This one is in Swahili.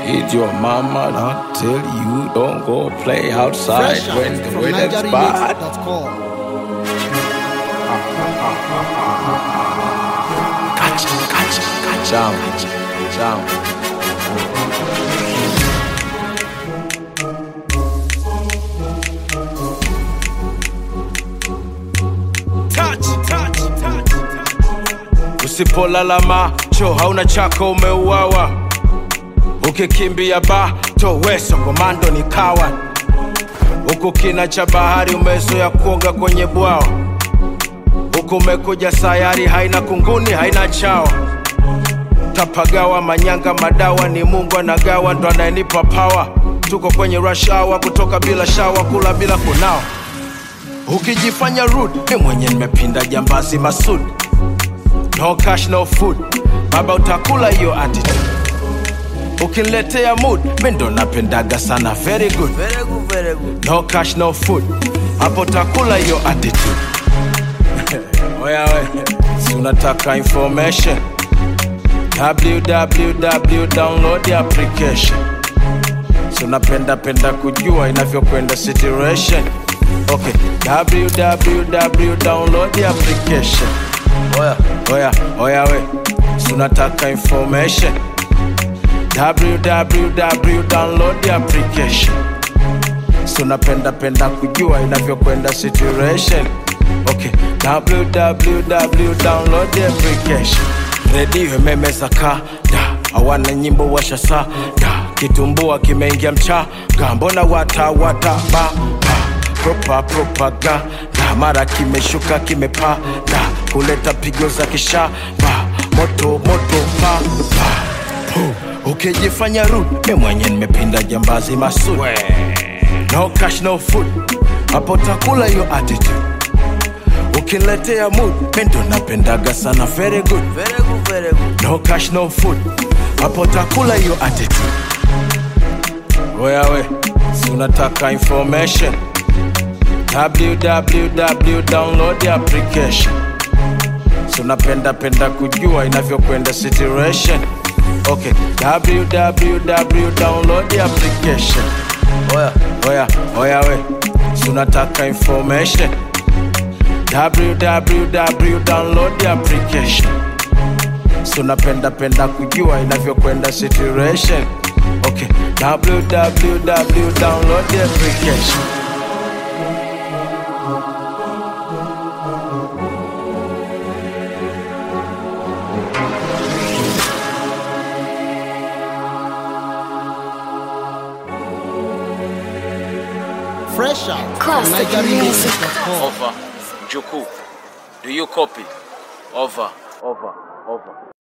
Did your mama not tell you don't go play outside Fresh when out the from weather's bad? NigeriaMix.com. Catch, catch, catch down, down. Touch, touch, touch, touch. Usipolala macho hauna chako umeuawa, ukikimbia bato weso komando ni kawa, huku kina cha bahari umezoea kuoga kwenye bwawa huku umekuja sayari haina kunguni haina chawa tapagawa manyanga madawa ni mungu anagawa ndo anayenipa pawa tuko kwenye rush hour kutoka bila shawa kula bila kunawa ukijifanya rude mi mwenye nimepinda jambazi masud no cash no food baba utakula hiyo attitude ukiniletea mood mi ndo napendaga sana very good. Very good, very good. no cash no food hapo takula hiyo attitude oya we si unataka information www download the application si unapenda penda kujua inavyokwenda situation okay www download the application oya oya oya we si unataka information www download the application so napenda penda kujua inavyokwenda situation okay www download the application redio imemeza kada hawana nyimbo washasa da kitumbua kimeingia mchaga mbona watawata ba ba propa propaganda mara kimeshuka kimepanda kuleta pigo za kishaba moto moto pa pa Pu, ukijifanya rude mi mwenye nimepinda jambazi masud no cash no food hapo takula hiyo attitude ukiniletea mood mi ndo napendaga sana very good Very good, very good. no cash no food hapo takula hiyo attitude oya we si unataka information www download the application si unapenda penda kujua inavyokwenda situation okay www download the application oya oya oya we si unataka information www download the application so napenda penda kujua inavyokwenda situation okay www download the application Fresh out from Classic NigeriaMix.com. over juku do you copy over over over